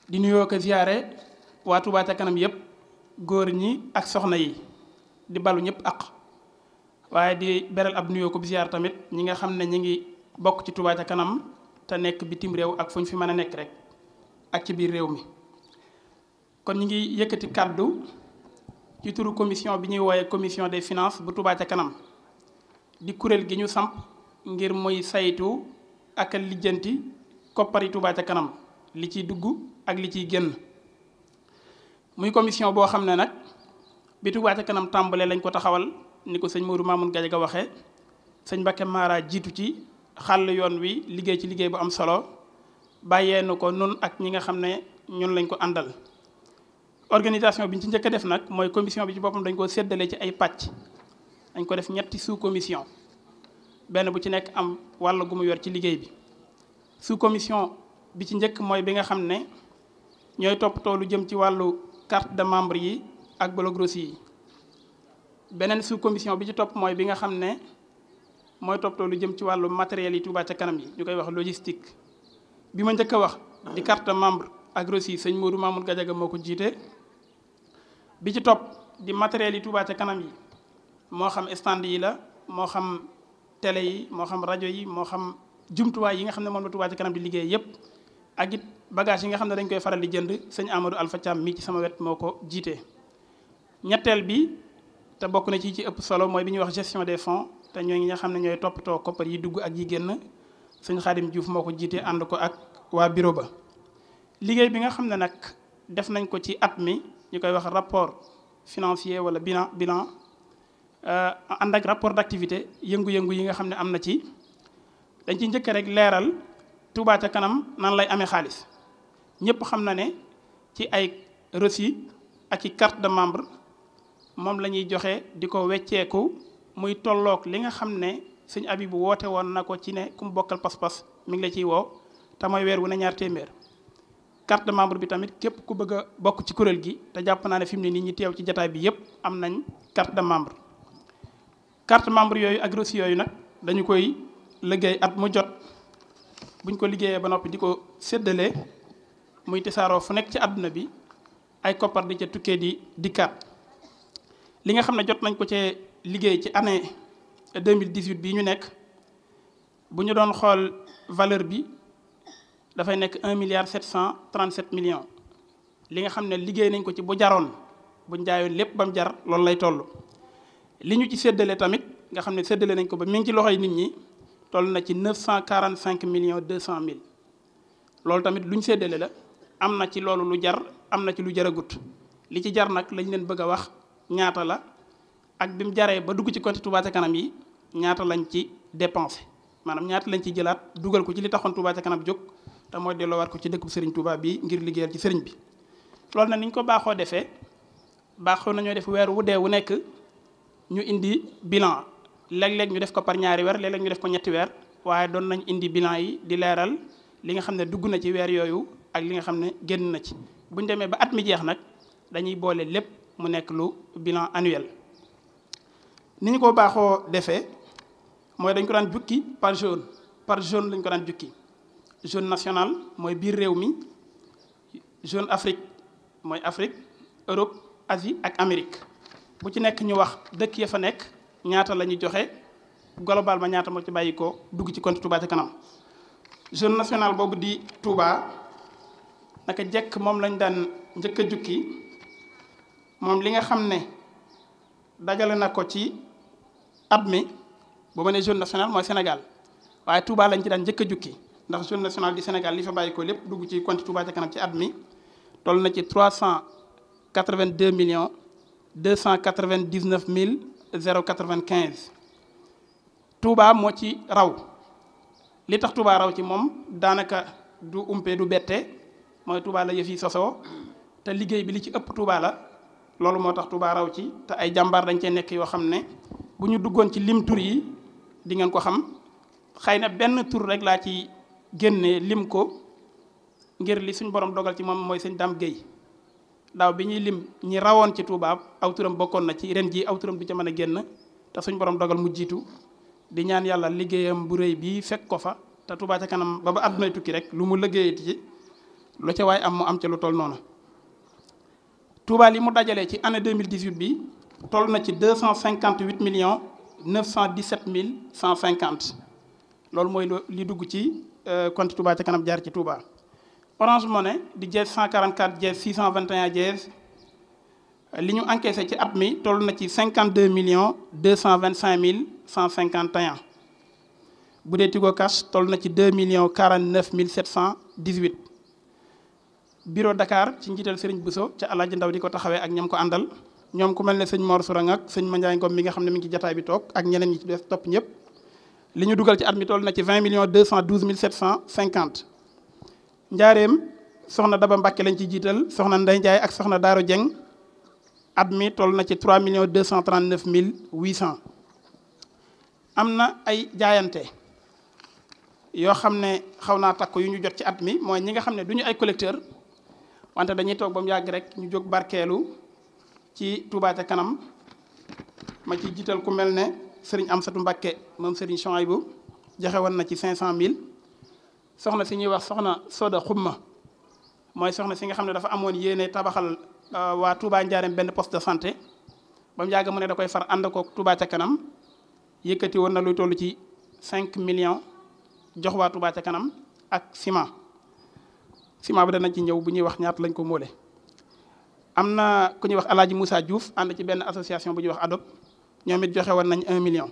di nuyoo ko ziyaare waa Touba ca kanam yépp góor ñi ak soxna yi di balu ñëpp ak waaye di beral ab nuyoo ko bi ziyaar tamit ñi nga xam ne ñi ngi bokk ci Touba ca kanam te nekk bitim réew ak fu ñu fi mën a nekk rek ak ci biir réew mi kon ñi ngi yëkkati kàddu ci turu commission bi ñuy wooye commission des finances bu Touba ca kanam di kuréel gi ñu samp ngir muy saytu ak lijjanti koppari Touba ca kanam li ciy dugg ak li ciy génn muy commission boo xam ne nag bi Touba ca kanam tàmbalee lañ ko taxawal ni ko sëñ Modou Mamoun Gadiaga waxee sëñ Mbacké Mara jiitu ci xàll yoon wi liggéey ci liggéey bu am solo bàyyee nu ko nun ak ñi nga xam ne ñun lañ ko àndal organisation bi ñu ci njëkk a def nag mooy commission bi ci boppam dañ ko séddale ci ay pàcc dañ ko def ñetti sous commission benn bu ci nekk am wàll gu mu yor ci liggéey bi sous commission bi ci njëkk mooy bi nga xam ne ñooy toppatoo lu jëm ci wàllu carte de membre yi ak blogros yi beneen sous commission bi ci topp mooy bi nga xam ne mooy toppatoo lu jëm ci wàllu matériel yi Touba ca kanam yi ñu koy wax logistique bi ma njëkk a wax di carte de membre ak reçu yi sëñ Modou Mamoun Gadiaga moo ko jiite bi ci topp di matériel yi Touba ca kanam yi moo xam stand yi la moo xam télé yi moo xam rajo yi moo xam jumtuwaay yi nga xam ne moom la Touba ca kanam di liggéey yépp ak it bagage yi nga xam ne dañ koy faral di jënd sëñ Amadou Alpha Thiam mii ci sama wet moo ko jiite. ñetteel bi te bokk na ci ci ëpp solo mooy bi ñuy wax gestion des fonds te ñoo ngi nga xam ne ñooy toppatoo koppar yi dugg ak yi génn sëñ Xaadim Diouf moo ko jiite ànd ko ak waa bureau ba. liggéey bi nga xam ne nag def nañ ko ci at mi ñu koy wax rapport financier wala bilan bilan ànd ak rapport d'activité yëngu-yëngu yi nga xam ne am na ci dañ ci njëkk rek leeral Touba ca kanam nan lay amee xaalis ñëpp xam na ne ci ay reçu ak i carte de membre moom la ñuy joxe di ko wecceeku muy tolloog li nga xam ne sëñ Abibu woote woon na ko ci ne ku mu bokkal pas-pas mi ngi la ciy woo te mooy weer wu ne ñaar téeméer carte de membre bi tamit képp ku bëgg a bokk ci kuréel gi te jàpp naa ne fi mu ne nit ñi teew ci jataay bi yépp am nañ carte de membre carte membre yooyu ak reçu yooyu nag dañu koy liggéey at mu jot buñ ko liggéeyee ba noppi di ko séddale muy tisaaroo fu nekk ci àdduna bi ay koppar di ca tukkee di dikkaat li nga xam ne jot nañ ko cee liggéey ci année 2018 bii ñu nekk bu ñu doon xool valeur bi dafay nekk un milliard sept cent trente sept millions li nga xam ne liggéey nañ ko ci bu jaroon buñ jaayoon lépp ba mu jar loolu lay toll. li ñu ci séddale tamit nga xam ne séddale nañ ko ba mi ngi ci loxoy nit ñi toll na ci neuf cent quarante cinq millions deux cent mille loolu tamit lu ñu séddale la am na ci loolu lu jar am na ci lu jaragut li ci jar nag lañ leen bëgg a wax ñaata la ak bi mu jaree ba dugg ci compte Touba ca kanam yi ñaata lañ ci dépensé maanaam ñaata lañ ci jëlaat dugal ko ci li taxoon Touba ca kanam jóg. te mooy delloowaat ko ci dëkku Serigne Touba bi ngir liggéeyal ci Serigne bi loolu nag ni ñu ko baaxoo defee baaxoo nañoo def weer wu dee wu nekk ñu indi bilan léeg-léeg ñu def ko par ñaari weer léeg-léeg ñu def ko ñetti weer waaye doon nañ indi bilan yi di leeral li nga xam ne dugg na ci weer yooyu ak li nga xam ne génn na ci. bu ñu demee ba at mi jeex nag dañuy boole lépp mu nekk lu bilan annuel ni ñu ko baaxoo defee mooy dañ ko daan jukki par jaune par jaune lañ ko daan jukki. zone nationale mooy biir réew mi zone Afrique mooy Afrique Europe Asie ak Amérique bu ci nekk ñu wax dëkk ya fa nekk ñaata la ñuy joxe global ba ñaata moo ci bàyyi ko dugg ci compte Touba ca kanam. zone nationale boobu di Touba naka jekk moom lañ daan njëkk a jukki moom li nga xam ne dajale na ko ci at mi bu ma nee zone nationale mooy Sénégal waaye Touba lañ ci daan njëkk a jukki. ndax zone nationale du Sénégal li fa bàyyi ko lépp dugg ci compte Touba ca kanam ci at mi toll na ci trois cent quatre-vingt-deux millions deux cent quatre-vingt-dix-neuf mille zéro quatre-vingt-quinze. Touba moo ci raw li tax Touba raw ci moom daanaka du umpe du bette mooy Touba la yëf yi sosoo te liggéey bi li ci ëpp Touba la loolu moo tax Touba raw ci te ay jàmbaar dañ cee nekk yoo xam ne bu ñu duggoon ci lim tur yi di ngeen ko xam xëy na benn tur rek laa ci. génne lim ko ngir li suñ borom dogal ci moom mooy sëñ Dame Guèye daaw bi ñuy lim ñi rawoon ci Touba aw turam bokkoon na ci ren jii aw turam du ca mën a génn te suñ borom dogal mu jiitu di ñaan yàlla liggéeyam bu rëy bii fekk ko fa te Touba ca kanam ba ba àddunay tukki rek lu mu liggéeyati ci lu ca waay am mu am ca lu toll noonu Touba li mu dajalee ci année 2018 bi toll na ci 258 millions 917 mille 150 loolu mooy li dugg ci compte Touba ca kanam jaar ci Touba Orange Money di jees 144 jees 621 jees li ñu encaissé ci at mi toll na ci 52 millions 225 mille 151 bu dee Tigo Cash toll na ci 2 millions 49 mille 718 bureau Dakar ci njiital Serigne Bousso ca Alaaji Ndaw di ko taxawee ak ñam ko àndal ñoom ku mel ne sëñ Mor Sourang ak sëñ Mandiaye Ngom mi nga xam ne mi ngi ci jataay bi toog ak ñeneen ñi ci des topp ñëpp li ñu dugal ci at mi toll na ci 20 millions 212 mille 750 njaareem soxna Daba Mbacke lañ ci jiital soxna Ndey Ndiaye ak soxna Daaro Dieng at mi toll na ci 3 millions 239 mille 800 am na ay jaayante yoo xam ne xaw naa takku yu ñu jot ci at mi mooy ñi nga xam ne du ñu ay collecteur wante dañuy toog ba mu yàgg rek ñu jóg barkeelu ci Touba ca kanam ma ci jiital ku mel ne Serigne Amsatou Mbacke moom Serigne Chouaïbou joxe woon na ci 500000 soxna si ñuy wax soxna Soda Xumma mooy soxna si nga xam ne dafa amoon yéene tabaxal waa Touba Njaareem benn poste de santé ba mu yàgg mu ne da koy far ànd koog Touba ca kanam yëkkati woon na luy toll ci 5 millions jox waa Touba ca kanam ak ciment ciment bi danañ ci ñëw bu ñuy wax ñaata lañ ko móole am na ku ñuy wax El Hadj Moussa Diouf ànd ci benn association bu ñuy wax ADOP ñoom it joxe woon nañ 1 million.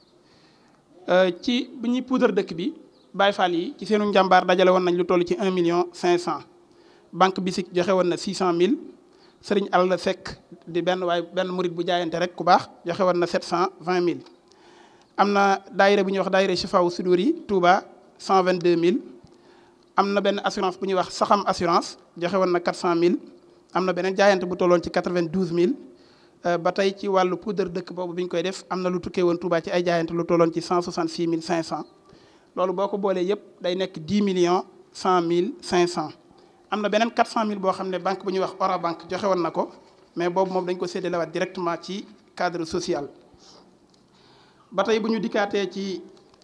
ci bu ñuy poudre dëkk bi Baye Fall yi ci seenu njàmbaar dajale woon nañ lu toll ci 1 million 500 banque bisik joxe woon na 600000 Serigne Alla Seck di benn waaye benn murit bu jaayante rek ku baax joxe woon na 720000. am na daayira bu ñuy wax daayira Chifaou Soudouri Touba 122000 am na benn assurance bu ñuy wax Saxam assurance joxe woon na 400000 am na beneen jaayante bu tolloon ci 92000 ba tey ci wàllu poudre dëkk boobu bi ñu koy def am na lu tukkee woon Touba ci ay jaayante lu tolloon ci 166500 loolu boo ko boolee yëpp day nekk 10 millions 100 mille 500 am na beneen 400000 boo xam ne banque bu ñuy wax Orabank joxe woon na ko mais boobu moom dañ ko séddalewaat directement ci cadre social. ba tey bu ñu dikkaatee ci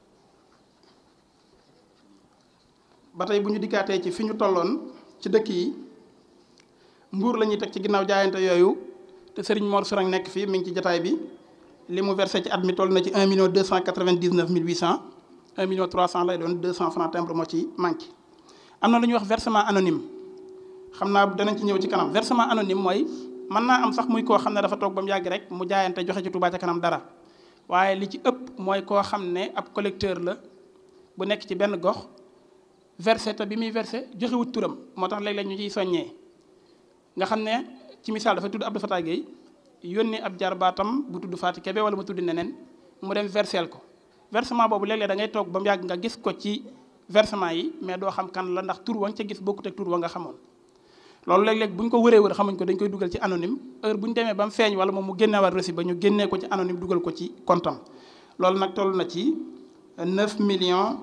ba tey bu ñu dikkaatee ci fi ñu tolloon ci dëkk yi mbuur la ñuy teg ci ginnaaw jaayante yooyu te Serigne Mor Sourang nekk fii mi ngi ci jataay bi li mu versé ci at mi toll na ci 1 million 299 mille 800 1 million 300 lay doon 200 francs timbre moo ci manqué. am na lu ñuy wax versement anonyme xam naa danañ ci ñëw ci kanam versement anonyme mooy mën naa am sax muy koo xam ne dafa toog ba mu yàgg rek mu jaayante joxe ci Touba ca kanam dara. waaye li ci ëpp mooy koo xam ne ab collecteur la bu nekk ci benn gox versé te bi muy versé joxewut turam moo tax léeg-léeg ñu ciy soññee nga xam ne ci misaal dafa tudd Abdou Fatah Gueye yónni ab jarbaatam bu tudd Fatou Kébé wala mu tudd neneen mu dem verseel ko versement boobu léeg-léeg da ngay toog ba mu yàgg nga gis ko ci versement yi mais doo xam kan la ndax tur wa nga ca gis bokkut ak tur wa nga xamoon loolu léeg-léeg bu ñu ko wëree wër xamuñ ko dañ koy dugal ci anonyme heure bu ñu demee ba mu feeñ wala moom mu génneewaat reçu ba ñu génnee ko ci anonyme dugal ko ci comptam loolu nag toll na ci 9 millions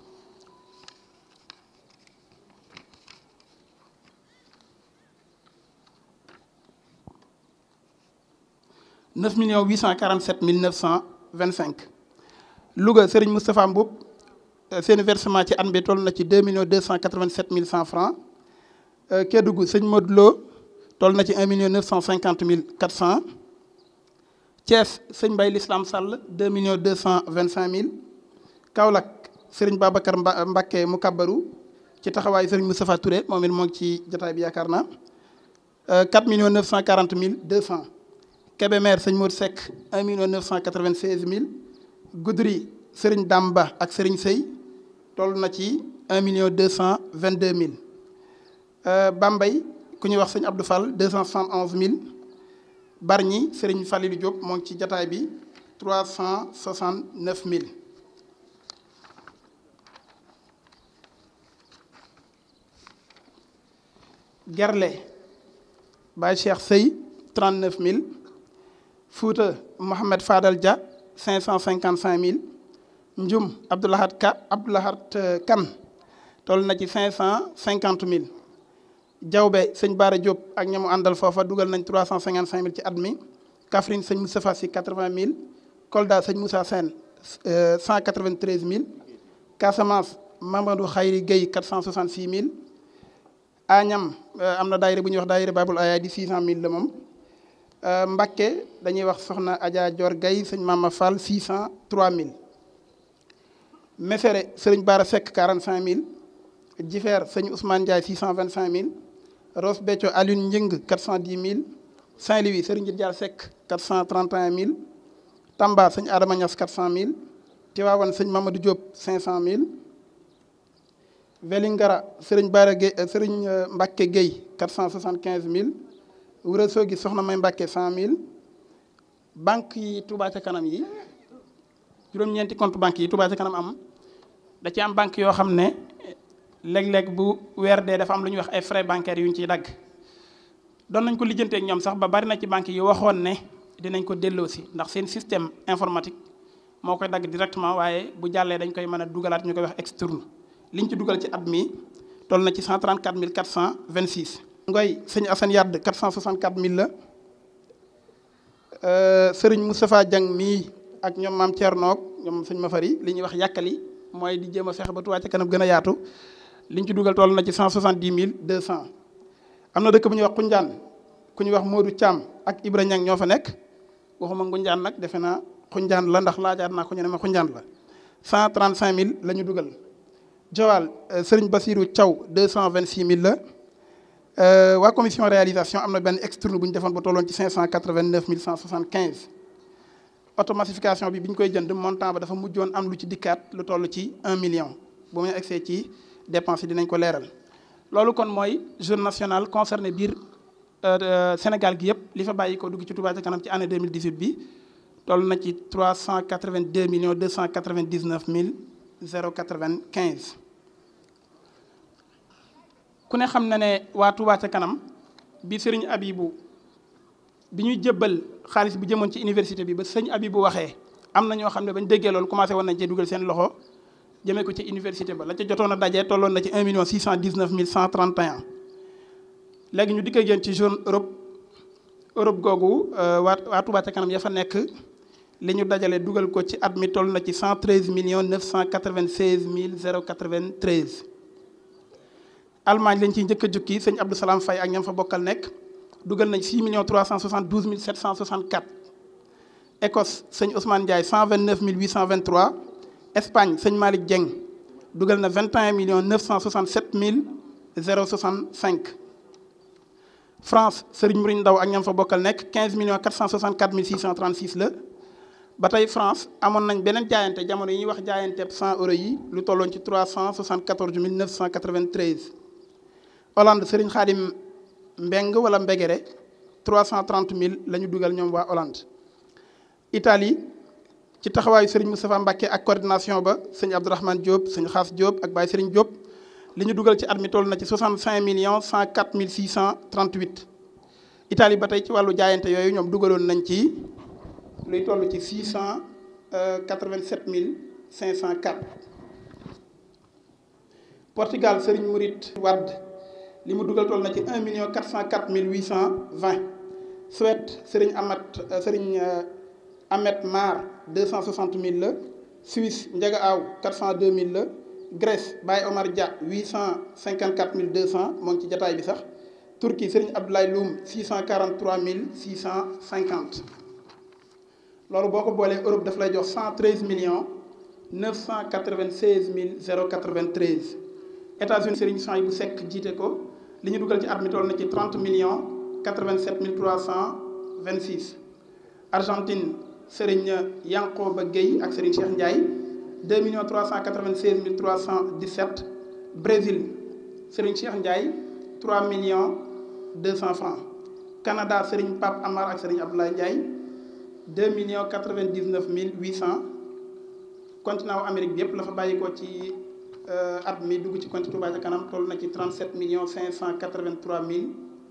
neuf millions huit cent quarante sept mille neuf cent vingt cinq Louga Serigne Moustapha Mboup seen versement ci at bi toll na ci deux millions deux cent quatre vingt sept mille cent francs Kédougou sëñ Modou Lo toll na ci un million neuf cent cinquante mille quatre cent Thiès sëñ Mbaye l'Islam Sall deux millions deux cent vingt cinq mille Kaolack Serigne Babacar Mba Mbacké mu kabbaru ci taxawaayu Serigne Moustapha Touré moom it moo ngi ci jotaay bi yaakaar naa quatre millions neuf cent quarante mille deux cent Kébémer sëñ Modou Seck un million neuf cent quatre vingt seize mille Goudiri Serigne Damba ak Serigne Sey toll na ci un million deux cent vingt deux mille Bambey ku ñuy wax sëñ Abdou Fall deux cent soixante onze mille Bargny Serigne Falilou Diop moo ngi ci jataay bi trois cent soixante neuf mille Gerle Baye Cheikh Sey trente neuf mille Fouta Mohamed Fadal Dia cinq cent cinquante cinq mille Ndioum Abdoulahat Ka Abdoulahat Kan toll na ci cinq cent cinquante mille Diawbe sëñ Baara Diop ak ñamu àndal foofa dugal nañ trois cent cinquante cinq mille ci at mi Kaffrine sëñ Moustapha Sy quatre vingt mille Kolda sëñ Moussa Sène cent quatre vingt treize mille Casamance Mamadou Khayri Gueye quatre cent soixante six mille Añam am na daayira bu ñuy wax daayira Babul Aya di 600000 la moom Mbakke dañuy wax soxna Adja Dior Gaye sëñ Mama Fall 600 3000 Mesere sëriñ Bara Seck 45000 Jifeer sëñ Ousmane Ndiaye 625000 Ross Béthio Alioune Njëng 410000 Saint-Louis sëriñ Dial Seck 431000 Tamba sëñ Adama Niass 400000 Tivaouane sëñ Mamadou Diop 500000 Vélingara sëriñ Bara Gueye sëriñ Mbacke Gueye 465000 Ourossogui soxna May Mbacke 100000 banque yi Touba ca kanam yi juróom-ñeenti compte banque yi Touba ca kanam am da ci am banque yoo xam ne léeg-léeg bu weer dee dafa am lu ñuy wax ay frais bancaires yu ñu ciy dagg doon nañ ko lijjanteek ñoom sax ba bari na ci banque yi waxoon ne dinañ ko delloosi ndax seen système informatique moo koy dagg directement waaye bu jàllee dañ koy mën a dugalaat ñu koy wax externe liñ ci dugal ci at mi toll na ci 134 426. Ngoy sëñ Assane Yadd 464 000 la sëriñ Moustapha Diang mii ak ñoom maam Thierno ñoom sëñ Mafari li ñuy wax yàkkali mooy di jéem a fexe ba Touba ca kanam gën a yaatu liñ ci dugal toll na ci 170 200. am na dëkk bu ñuy wax Kunjaan ku ñuy wax Modou Thiam ak Ibra Ñang ñoo fa nekk waxuma Ngunjaan nag defe naa Kunjaan la ndax laajaat naa ko ñu ne ma Kunjaan la 135000 la ñu dugal. Joal Serigne Bassirou Thiaw 226000 la waa commission réalisation am na benn externe bu ñu defoon ba tolloon ci 589 175 automassification bi bi ñu koy jënd montant ba dafa mujjoon am lu ci dikkaat lu toll ci 1 million bu muy egsee ci dépense yi dinañ ko leeral. loolu kon mooy jeune national concerné biir Sénégal gi yëpp li fa bàyyi ko dugg ci Touba ca kanam ci année 2018 bi toll na ci 382 millions 299 mille 095 ku ne xam na ne waa Touba ca kanam bi sëriñ Abibu bi ñuy jébbal xaalis bi jëmoon ci université bi ba sëñ Abibu waxee am na ñoo xam ne bañ déggee loolu commencé woon nañ cee dugal seen loxo jëmee ko ci université ba la ca jotoon a dajee tolloon na ci 1 million 619 mille 131 léegi ñu dikk génn ci zone Europe Europe googu waa waa Touba ca kanam ya fa nekk li ñu dajale dugal ko ci at mi toll na ci 113 millions 996 mille 093 Allemagne lañ ciy njëkk a jukki sëñ Abdou Salam Faye ak ñam fa bokkal nekk dugal nañ 6 millions 372 mille 764 Écosse sëñ Ousmane Ndiaye 129 mille 823 Espagne sëñ Malick Dieng dugal na 21 millions 967 mille 065 France Serigne Mourine Ndaw ak ñam fa bokkal nekk 15 millions 464 mille 636 la ba tey France amoon nañ beneen jaayante jamono yi ñuy wax jaayante 100 euros yi lu tolloon ci 374 mille 993 Hollande Serigne Khadim Mbeng wala Mbegere 330 mille la ñu dugal ñoom waa Hollande Italie ci taxawaayu Serigne Moustapha Mbacke ak coordination ba sëñ Abdourahmane Diop sëñ Xaas Diop ak Baye Serigne Diop li ñu dugal ci at mi toll na ci 65 millions 104 mille 638 Italie ba tey ci wàllu jaayante yooyu ñoom dugaloon nañ ci luy toll ci 687 mille 504 Portugal Serigne Mourid Wade li mu dugal toll na ci 1 million 404 mille 820 Suède Serigne Amat Serigne Ahmed Mar 260 000 la Suisse Ndiaga Aw 402 000 la Grèce Baye Omar Dia 854 200 moo ngi ci jataay bi sax Turquie Serigne Abdoulaye Loum 643 650 loolu boo ko boolee Europe daf lay jox 113 millions 996 mille 093 États-Unis Serigne Sang bu Seck jiite ko li ñu dugal ci at mi toll na ci 30 millions 87 mille 326 Argentine Serigne Yankoba Gueye ak Serigne Cheikh Ndiaye 2 millions 396 mille 317 Brésil Serigne Cheikh Ndiaye 3 millions 200 francs Canada Serigne Pape Amar ak Serigne Abdoulaye Ndiaye 2 millions 99 mille 800 continent wu Amérique bi yëpp la fa bàyyi ko ci at mi dugg ci compte Touba ca kanam toll na ci 37 millions 583 mille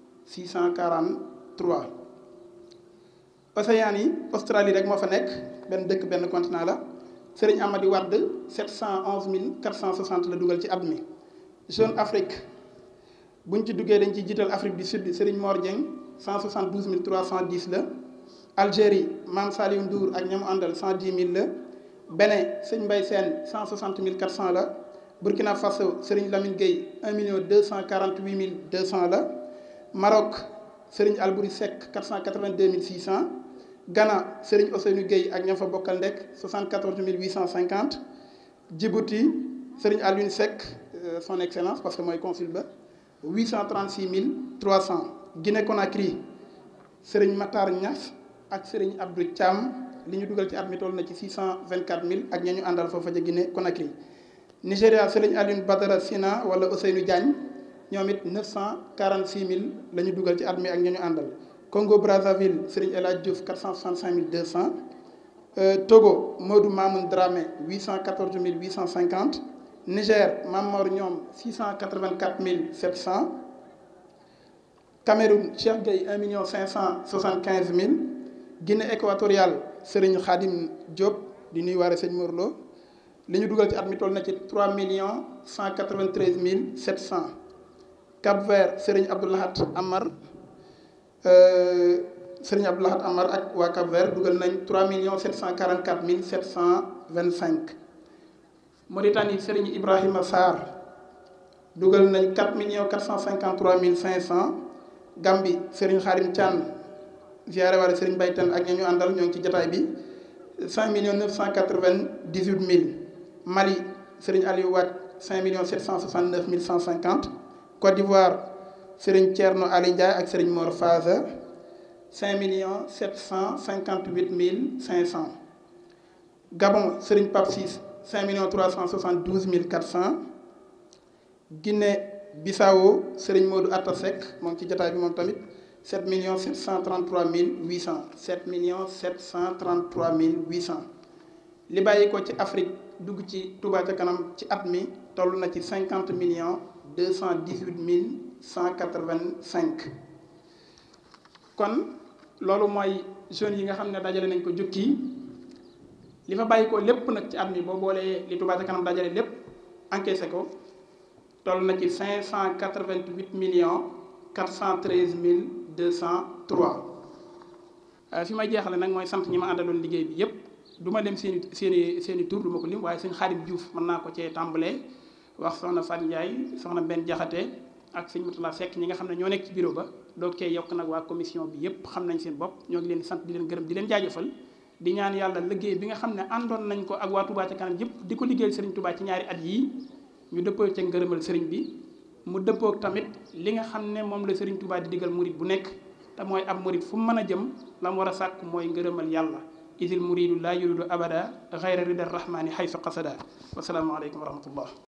643 Océanie yi Australie rek moo fa nekk benn dëkk benn continent la Serigne Amady Wade 711 mille 460 la dugal ci at mi Jeune Afrique bu ñu ci duggee dañ ciy jiital Afrique du Sud Serigne Mor Dieng 172 mille 310 la Algérie Mame Saliou Ndour ak ñamu àndal 110 mille la Bénin Sëñ Mbay Sène 160 mille 400 la Burkina Faso Serigne Lamine Gueye 1 million 248 mille 200 la Maroc Serigne Albouri Seck 482 600 Ghana Serigne Ousseynou Gueye ak ña fa bokkal ndekk 74 850 Djibouti Serigne Alioune Seck son excellence parce que mooy consul ba 836 300 Guinée Conakry Serigne Matar Niass ak Serigne Abdou Thiam li ñu dugal ci at mi toll na ci 624 000 ak ña ñu àndal foofa ca Guinée Conakry Nigéria Serigne Alioune Badara Sina wala Ousseynou Diagne ñoom it 946 000 la ñu dugal ci at mi ak ña ñu àndal Congo Brazzaville Serigne El Hadj Diouf 465 200 Togo Modou Mamoun Dramé 814 850 Niger Mamor ñoom 684 700 Cameroun Cheikh Gueye 1 million 575 000 Guinée équatoriale Serigne Khadim Diop di nuy waare sëñ Morlo li ñu dugal ci at mi toll na ci 3 millions 193 mille 700 Cap Vert Serigne Abdoulahat Amar Serigne Abdoulahat Amar ak waa Cap Vert dugal nañ 3 millions 744 mille 725 Mauritanie Serigne Ibrahima Sarr dugal nañ 4 millions 453 mille 500 Gambie Serigne Khadim Thian ziare waale Serigne Baytan ak ña ñu àndal ñoo ngi ci jataay bi 5 millions 998 mille Mali Serigne Aliou Wade 5 millions 769 mille 150 Côte d'Ivoire Serigne Thierno Ali Ndiaye ak Serigne Mor Faza 5 millions 758 mille 500 Gabon Serigne Pape Ciss 5 millions 372 mille 400 Guinée Bissau Serigne Modou Atta Seck moo ngi ci jotaay bi moom tamit 7 millions 733 mille 800 7 millions 733 mille 800 li bàyyi ko ci Afrique dugg ci Touba ca kanam ci at mi toll na ci 50 millions 218 mille 185 kon loolu mooy jeunes yi nga xam ne dajale nañ ko jukki li fa bàyyi ko lépp nag ci at mi boo boolee li Touba ca kanam dajale lépp encaissé ko toll na ci 588 millions 413 mille 203 fi may jeexale nag mooy sant ñi ma àndaloon liggéey bi yépp du ma lim seen i seen i seen i tur du ma ko lim waaye sëñ Xaadim Diouf mën naa ko cee tàmbalee wax soxna Fat Ndiaye soxna benn jaxate ak sëñ Mutula Seck ñi nga xam ne ñoo nekk ci bureau ba doog cee yokk nag waa commission bi yépp xam nañ seen bopp ñoo ngi leen di sant di leen gërëm di leen jaajëfal di ñaan yàlla liggéey bi nga xam ne àndoon nañ ko ak waa Touba ca kanam yépp di ko liggéeyal sëriñ Touba ci ñaari at yii ñu dëppoo ca ngërëmal sëriñ bi mu dëppook tamit li nga xam ne moom la sëriñ Touba di digal murit bu nekk te mooy ab murit fu mu mën a jëm la mu war a sàkk mooy ngërëmal yàlla isil muridu laa yuridu abada xayra rida rahmani xaysu qasada wasalaamu aleykum wa rahmatullah